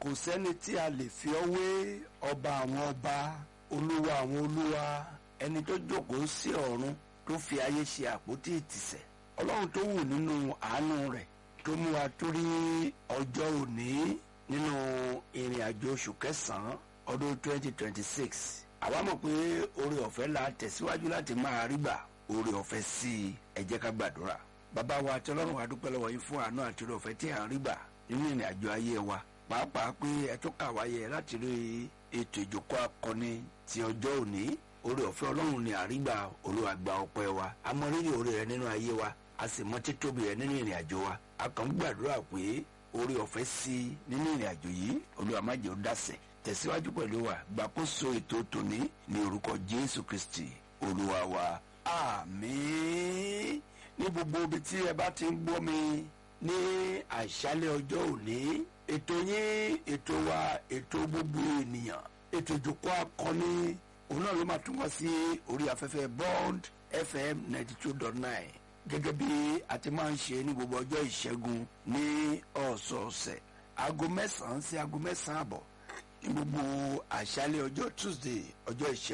kò sẹ́ni tí a lè fi ọ́ wé ọba àwọn ọba olúwa àwọn olúwa ẹni tó jókòó sí ọ̀run tó fi ayé ṣe àpótí ìtìsẹ̀ ọlọ́run tó wù nínú àánú rẹ̀ tó mú wa tó rí ọjọ́ òní nínú ìrìn àjò oṣù kẹsàn-án ọdún 2026 àwa mọ̀ pé oore ọ̀fẹ́ la tẹ̀síwájú láti máa rí gbà oore ọ̀fẹ́ sí i ẹ jẹ́ ká gbàdúrà bàbá wa àti ọlọ́run wa dúpẹ́ lọ́wọ́ yín fún àánú àti oore ọ̀fẹ́ tí à ń rí gbà nínú ìrìn àjò ayé wa pàápàá pé ẹ tó kà wáyé láti rí ètò ìjókòó akọni ti ọjọ́ òní oore ọ̀fẹ́ ọlọ́run ni àrígbà olúwa gba ọpẹ́ wa a mọ rírì oore rẹ nínú ayé wa a sì mọ títóbi rẹ nínú ìrìn àjò wa a kàn ń gbàdúrà pé oore ọ̀fẹ́ sí i nínú ìrìn àjò yìí olúwa má jẹ́ ó dàsẹ̀ tẹ̀síwájú pẹ̀lú wa gbàkóso ètò tòní ní orúkọ jésù kristi olúwa wa àmín ní gbogbo ibi tí ẹ bá ti ń gbọ́ mi ní àṣálẹ́ ọjọ́ òní ètò yín ètò wa ètò gbogbo ènìyàn ètò ìjókòó akọni òun náà ló máa tún wá sí orí afẹ́fẹ́ bond fm ninety two dot nine gẹ́gẹ́ bí a ti máa ń ṣe ní gbogbo ọjọ́ ìṣẹ́gun ní ọ̀sọ̀ọ̀sẹ̀ aago mẹ́sàn-án sí aago mẹ́sàn-án àbọ̀ ní gbogbo àṣálẹ́ ọjọ́ tuesday ọjọ́ ìṣẹ́gun.